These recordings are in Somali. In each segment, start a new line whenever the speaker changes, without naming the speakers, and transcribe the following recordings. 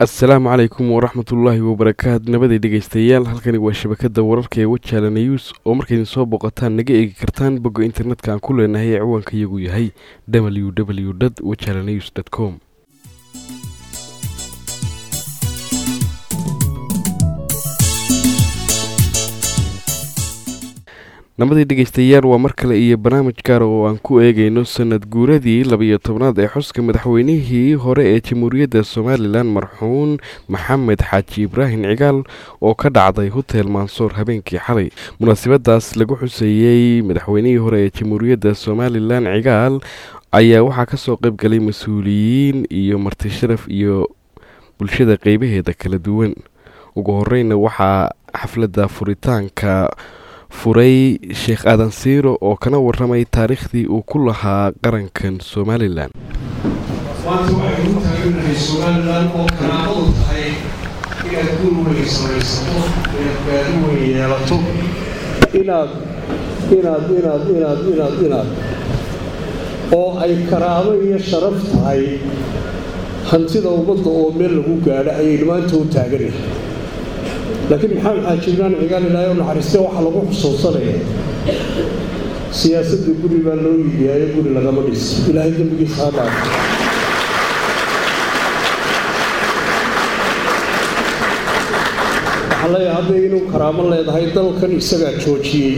asalaamu calaykum waraxmatullaahi wabarakaatu nabaday dhegeystayaal halkani waa shabakada wararka ee wajaala news oo markaydin soo booqataan naga eegi kartaan bogga internetka aan ku leenahay ee ciwaanka iyagu yahay w w d wajala news com nabadii dhegeystayaal waa mar kale iyo barnaamij gaara oo aan ku eegeyno sanad guuradii labiyo tobnaad ee xuska madaxweynihii hore ee jamhuuriyadda somalilan marxuun maxamed xaaji ibraahim cigaal oo ka dhacday hotel mansoor habeenkii xalay munaasabadaas lagu xuseeyey madaxweynihii hore ee jamhuuriyadda somalilan cigaal ayaa waxaa kasoo qeyb galay mas-uuliyiin iyo marti sharaf iyo bulshada qeybaheeda kala duwan ugu horeyna waxaa xafladda furitaanka furay sheekh aadan siiro oo kana waramay taariikhdii uu ku lahaa qarankan somalilan
maanta waxay ugu taaganahay somalilan oo karaamadu tahay inaad guul weyn samaysato inaad gaadi weyn yeelato inaad inaad inaad inaad inaad inaad oo ay karaamo iyo sharaf tahay hantida ummadda oo meel lagu gaadho ayaynu maanta u taaganahay laakiin maxamed xaaji ibraan cigaal ilaahay u naxariiste waxaa lagu xusuusanaya siyaasadda guri baa loo yidiyaayo guri lagama dhis ilaahay dembigiisa ha dhaaf waxaa leeyahay hadda inuu karaamo leedahay dalkan isagaa joojiyey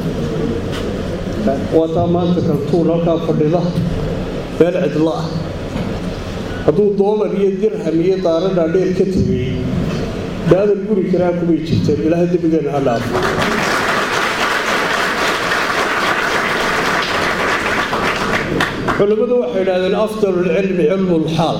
waataa maanta kaltuun halkaa fadhida meel cidlo ah hadduu doolar iyo dirham iyo daara dhaadheer ka tegay daadan guri karaa kumay jirteen ilaahay dembigeena ha dhaafo culimmadu waxay idhahdeen afdalulcilmi cilmulxaal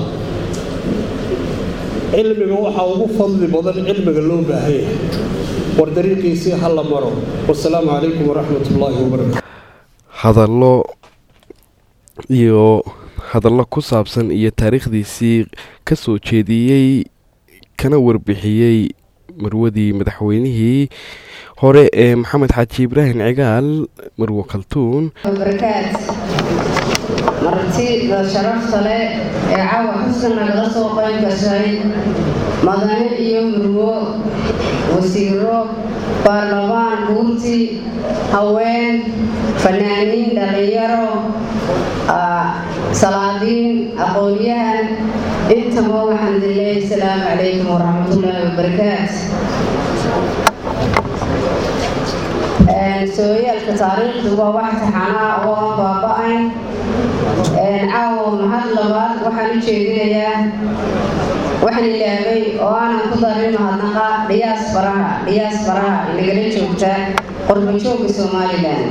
cilmiga waxaa ugu fadli badan cilmiga loo baahan yahay war dariiqiisii ha la maro wasalaamu calaykum waraxmat ullaahi wabarakatu
hadallo iyo hadallo ku saabsan iyo taariikhdiisii ka soo jeediyey kana warbixiyey marwadii madaxweynihii hore ee maxamed xaaji ibraahim cigaal marwo kaltuun
barakaad martida sharafta leh ee caawa xuska nagala soo qayb gashay madane iyo murwo wasiiro baarlamaan guurti haween fanaaniin dhallinyaro salaadiin aqoon-yahan intaba waxaan dileeyahay asalaamu calaykum waraxmatullaahi wabarakaat sooyaalka taariikhdu waa wax taxanaa oo aan baaba-ayn caawo mahad labaad waxaan u jeedinayaa waxaan ilaabay oo aanan ku darin mahadnaqa dhiyaas baraha dhiyaas baraha inagala joogta qorbajooga somalilan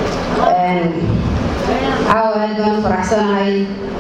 caawa aad baan faraxsanahay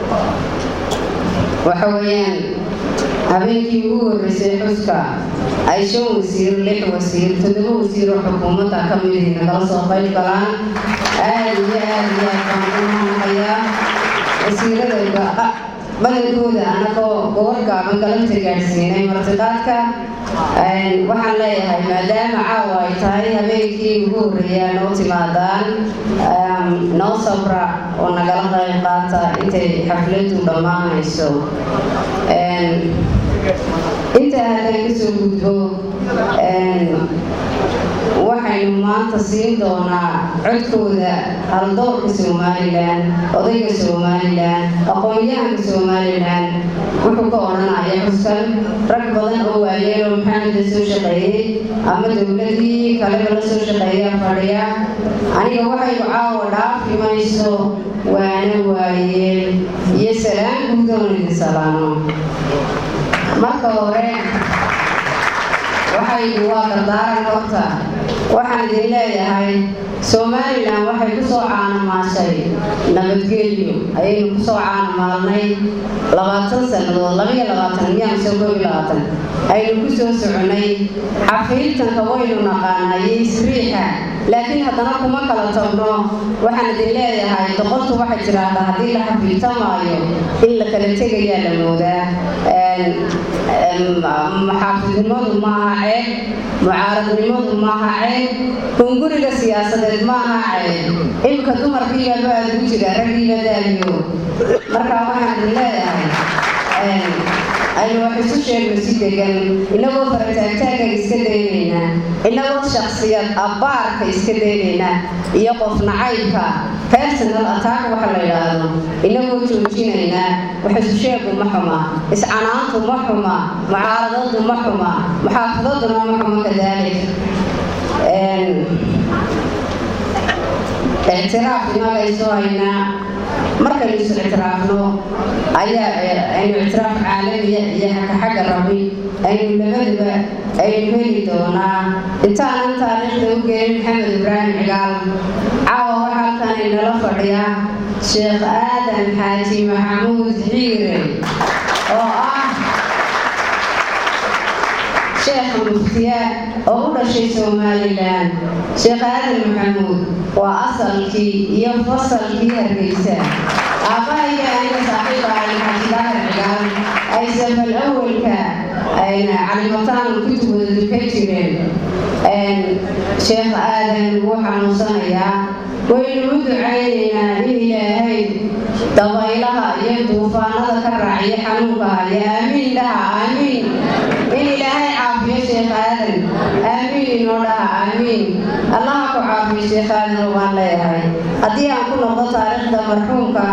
waxa weeyaan habeenkii ugu horreysay xuska ay shan wasiir lix wasiir toddoba wasiir oo xukuumadda ka midii nagala soo qayb galaan aad iyo aad iyo aad baan u mahadnaqayaa wasiirada badankooda anagoo gobor gaaban galabta gaadhsiinay martiqaadka waxaan leeyahay maadaama caawa ay tahay habeenkii ugu horreeyaa noo timaadaan noo sabra oo nagala qayb qaata intay xafladu dhammaanayso intaa haddaan kasoo gudbo waxaynu maanta siin doonaa codkooda haldoorka somalilan odayga somalilan aqoon-yahanka somalilan wuxuu ka odhanaya xuskan rag badan oo waayeen oo maxameda soo shaqeeyey ama dowladii kaleba la soo shaqeeya fadhiya aniga waxaynu caawa dhaafi mayso waana waayeen iyo salaan guudoon idin salaamo marka hore waxaynu waa dardaaran horta waxaan idin leeyahay somalilan waxay ku soo caanamaashay nabadgelyo ayaynu ku soo caanamaalnay labaatan sannadood labaiyo labaatan miyaan soo koob iyo labaatan aynu ku soo soconay xafiidtanka waynu naqaanaa iyo isriixa laakiin haddana kuma kala tagno waxaan idin leeyahay doqontu waxay tiraahdaa haddii la xafiidtamaayo in la kala tegayaa la moodaa maxaafidnimadu maaha ceeb mucaaradnimadu maaha ceeb hunguriga siyaasadeed maaha ceeb imika dumarkiibaba aad ugu jira raggiiba daayo markaa waxaan idin leeyahay aynu wax isu sheegno si degan inagoo farataagtaagga iska daynaynaa inagoo shaksiyad abbaarka iska daynaynaa iyo qof nacaybka personal attack waxa la yidhaahdo inagoo joojinaynaa wax isu sheegu ma xuma iscanaantu ma xuma mucaaradadu ma xuma muxaafadaduna ma xuma kadaalik ictiraaf inagayso haynaa markaynu is ictiraafno ayaa aynu ictiraaf caalamiya iyo haka xagga rabi aynu labaduba aynu heli doonaa intaanan taariikhda u geerin maxamed ibraahim cigaal caawa waxaa halkan inala fadhiya sheekh aadan xaaji maxamuud xiire oo ah sheekha muftiya oo u dhashay somalilan sheekh aadan maxamuud waa asalkii iyo fasalkii hargeysa aabahayga aniga saaxiib ahay xaaji daahir cigaal ay safal awalka ayna calimataan kutubooda dukan jireen sheekh aadan wuu xanuunsanayaa waynu u ducaynaynaa in ilaahay dabaylaha iyo duufaanada ka raaciyo xanuunka haya aamiin dhaha aamiin in ilaahay caafiyo sheekh aadan aamiin inoo dhaha aamiin allaha ku caafiyo sheekh aadan waan leeyahay haddii aan ku noqdo taariikhda marxuumka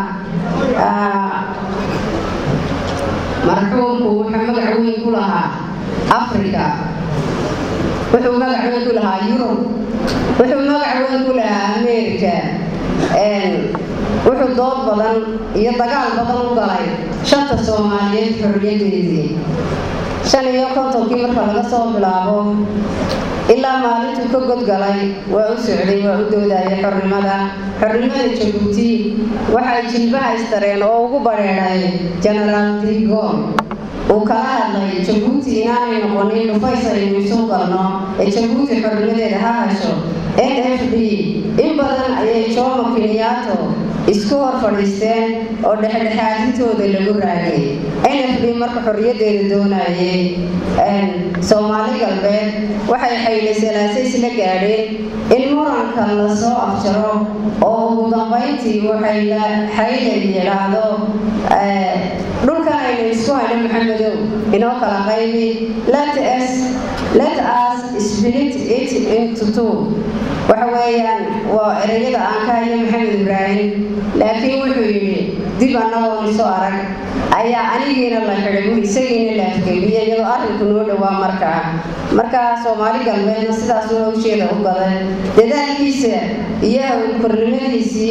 marxuumku wuxuu magac weyn ku lahaa africa wuxuu magac weyn ku lahaa yurub wuxuu magac weyn ku lahaa america wuxuu dood badan iyo dagaal badan u galay shanta soomaaliyeed xorriyadeedii shan iyo kontonkii marka laga soo bilaabo ilaa maalintuu ka godgalay waa u socday waa u doodaya xornimada xornimada jabuuti waxay jilbaha istareen oo ugu badheedhay genaraal digon uu kala hadlay jabuuti inaanay noqonin dhufays aynu isu galno ee jabuuti xornimadeeda ha hasho n f d in badan ayay jomo kenyato isku hor fadhiisteen oo dhexdhexaadintooda lagu raagay n f d marka xorriyadeeda doonayay soomaali galbeed waxay xayle salaase isla gaadheen in muranka lasoo afjaro oo ugu dambayntii waxay xayle yidhaahdo dhulkan aynu isku hayno maxamedow inoo kala qaybi let us let us split it into two waxa weeyaan waa ereyada aan ka hayo maxamed ibraahim laakiin wuxuu yidhi dib annagoon isu arag ayaa anigiina la xidhay bui isagiina la afgebiye iyadoo arrinku noo dhowaa markaa markaa soomaali galbeedna sidaas waa usheeda u gaday dadaalkiisa iyo kornimadiisii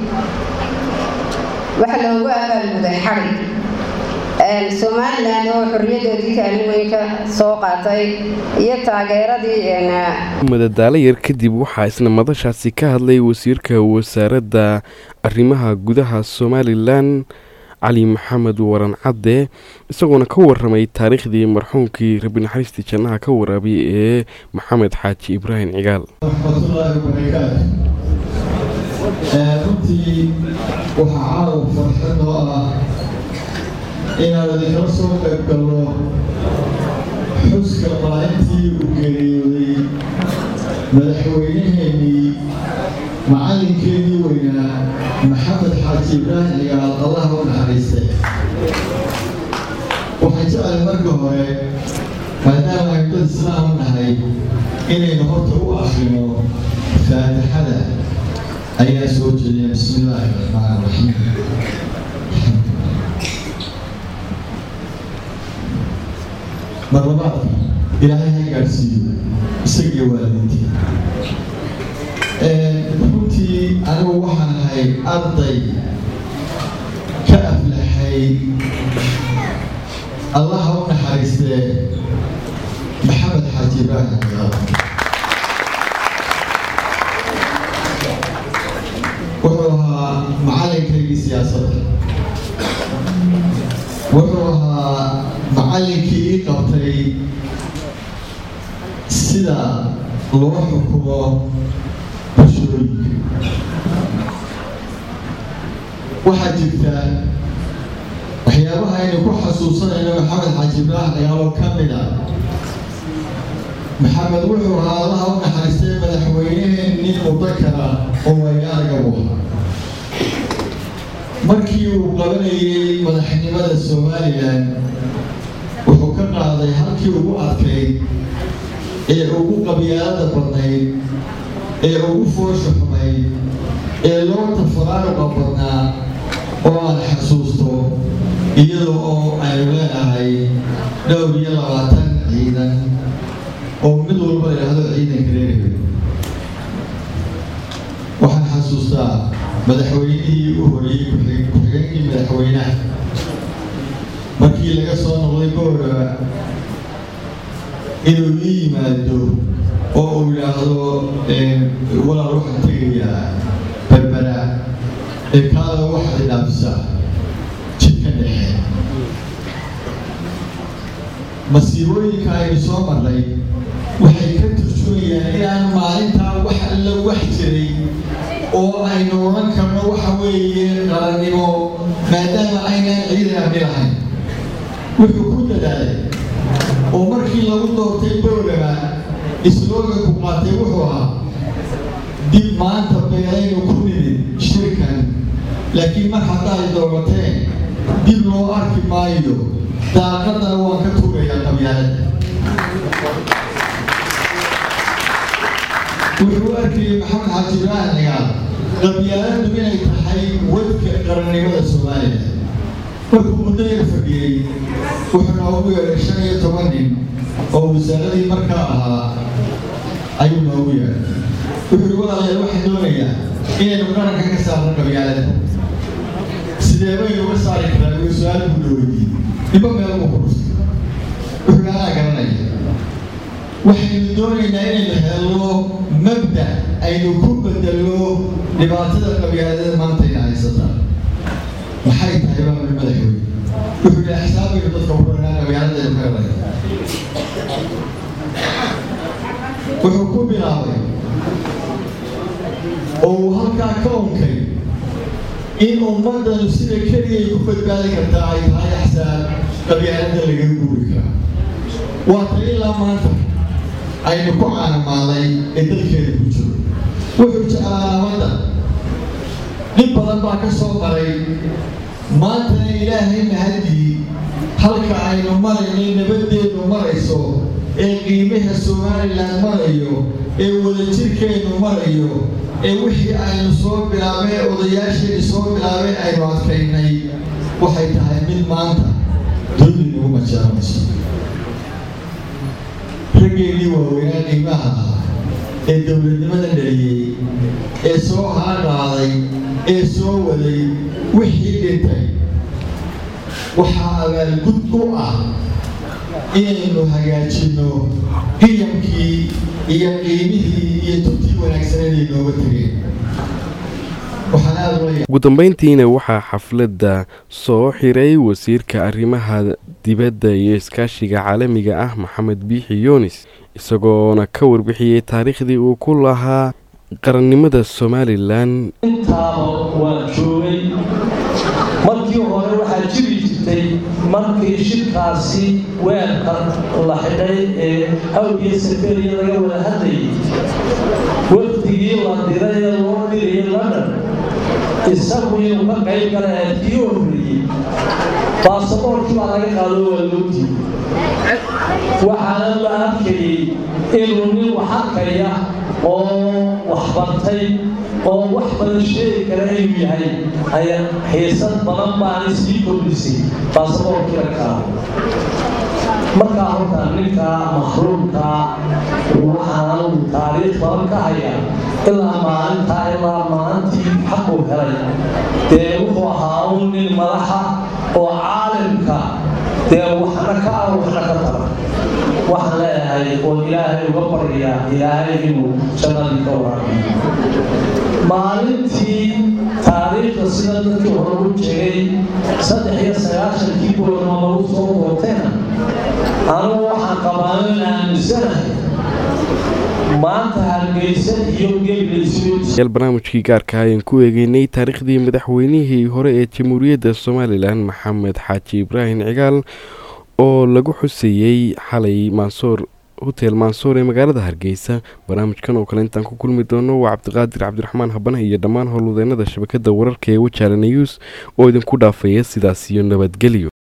waxa loogu abaalguday xadhig somalilan oo xorriyadoodii kaalin weyn ka soo qaatay iyo taageeradii
madadaalo yar kadib waxaa isna madashaasi ka hadlay wasiirka wasaaradda arrimaha gudaha somalilan cali maxamed waran cadde isagoona ka waramay taariikhdii marxuumkii rabi naxariistii jannaha ka waraabay ee maxamed xaaji ibraahim cigaal
raxmatullaahi wabarakaatu runtii waxaa caaw farxad oo ah inaan idinkala soo qayb galno xuska maalintii uu geeriyooday madaxweynaheenii macallinkeenii weynaa maxamed xaaji ibraahim cigaal allaha u naxariistay waxaan jeclay marka hore maadaama aynu dad islaam nahay inaynu horta u akrino faatixada ayaa soo jeediya bismi illaahi raxmaan raxiim marlabaad ilaahay ha gaadhsiiyo isagiyo waalidiintii runtii anigu waxaan ahay arday ka aflaxay allaha u naxariistee maxamed xaaji ibraahim ciyaal wuxuu ahaa macalinkaygii siyaasadda wuxuu ahaa macallinkii ii qabtay sida loo xukumo bulshooyinka waxaa jirta waxyaabaha aynu ku xasuusanayno maxamed xaaji ibraahim ciyaalo ka mid a maxamed wuxuu ahaa allaha u naxariistay madaxweyneheen nin mudakara oo waynaarga u ahaa markii uu qabanayay madaxnimada somalilan qaaday halkii ugu adkayd ee ugu qabyaalada badnayd ee ugu foosha xumayd ee loota faraaruqa badnaa oo aan xasuusto iyadoo oo aynu leenahay dhowr iyo labaatan ciidan oo mid walba idhaahdo ciidanka reerhebe waxaan xasuustaa madaxweynihii u horeeyey ku-xigeenkii madaxweynaha markii laga soo noqday booraba inuu ii yimaado oo uu yidhaahdo walaal waxaan tegayaa berbera ee kaada waxaad idhaafisa jidka dhexe masiibooyinka aynu soo marray waxay ka turjumayaan inaan maalintaa wax alla wax jiray oo aynu odhan karno waxa weeye qarannimo maadaama aynaan ciidan amni lahayn wuxuu ku dadaalay oo markii lagu doortay booraba islooganku qaatay wuxuu ahaa dib maanta beelaynu ku nimid shirkan laakiin mar haddaay doorateen dib loo arki maayo daaqadana waan ka tuurayaa qabyaalada wuxuu arkayay maxamed xaaji ibraahin cigaal qabyaaladu inay tahay wadka qarannimada soomaaliya markuu muddo yar fadhiyey wuxuu noogu yeedhay shan iyo toban nin oo wasaaradii markaa ahaa ayuu noogu yeedhay wuxuu ihi walaalayaal waxaan doonayaa inaynu qaranka ka saarno qabyaalada sidee baynu uga saari karaa uu su-aal buu dhaweydiiyey niba meel buu ku dhustay wuxuu anaa garanaya waxaynu doonaynaa inaynu helno mabda aynu ku bedelno dhibaatada qabyaalada maantayna haysataa maxay tahay baamul madaxweyne wuxuu yihi xisaabaynu dadka uranaa qabyaaladaynu ka helay wuxuu ku bilaabay oo uu halkaa ka unkay in ummadanu sida keliyay ku badbaadi kartaa ay tahay axsaab qabyaalada laga guuri karaa waa ta ilaa maanta aynu ku caanamaaday ee dalkeeda ku jiro wuxuu jeclaa nabadda dhib badan baa ka soo maray maantana ilaahay mahadii halka aynu maraynay nabaddeedu marayso ee qiimaha somalilan marayo ee wadajirkeennu marayo ee wixii aynu soo bilaabay odayaasheeni soo bilaabay aynu adkaynay waxay tahay mid maanta dulli nagu majaranayso raggeennii waaweynaa qiimaha ah ee dowladnimada dhaliyey ee soo haadhaaday ee soo waday wixii dhintay waxaa abaalgud u ah inaynu hagaajinno qiyamkii iyo qiimihii iyo tubtii wanaagsaneed ay nooga tegeen waxaan aada ula
ugu dambeyntiina waxaa xafladda soo xiray wasiirka arrimaha dibadda iyo iskaashiga caalamiga ah maxamed biixi yunis isagoona ka warbixiyey taariikhdii uu ku lahaa qarannimada somalilan
intaaba waan joogay markii hore waxaa jiri jirtay markii shirkaasi weerka la xidhay ee hawgiyo saferiya laga wada hadlayay wafdigii la diray ee loo dirayay london isagu inuu ka qayb galaya kii horreeyey baasaboorkii baa laga qaado waa loo diiday waxaana la arkayay inuu nin wax arkaya oo waxbartay oo wax badan sheegi kara inuu yahay ayaa xiisad badan baana sii kordhisay baasaboorkii la qaado markaa horta ninka mahruumka waxaanu taariikh badan ka haya ilaa maalintaa ilaa maalintii xaquu helay dee wuxuu ahaa un nin madaxa oo caalimka dee waxna ka ah waxna ka tara waxaan leeyahay oo ilaahay uga baryaa ilaahay inuu jannadii ka waraabiyo maalintii taariikhda sida dadkii hore u jeegay saddex iyo sagaashankii boorma lagu soo doortayna anugu waxaan qabaanin aaminsanahay maanta hargeysa iyo
yaal barnaamijkii gaarka ayaan ku eegeynay taariikhdii madaxweynihii hore ee jamhuuriyadda somalilan maxamed xaaji ibraahim cigaal oo lagu xuseeyey xalay maansoor hotel maansoor ee magaalada hargeysa barnaamijkan oo kale intaan ku kulmi doono waa cabdiqaadir cabdiraxmaan habane iyo dhammaan howlwadeenada shabakada wararka ee wajaala news oo idinku dhaafaya sidaas iyo nabadgelyo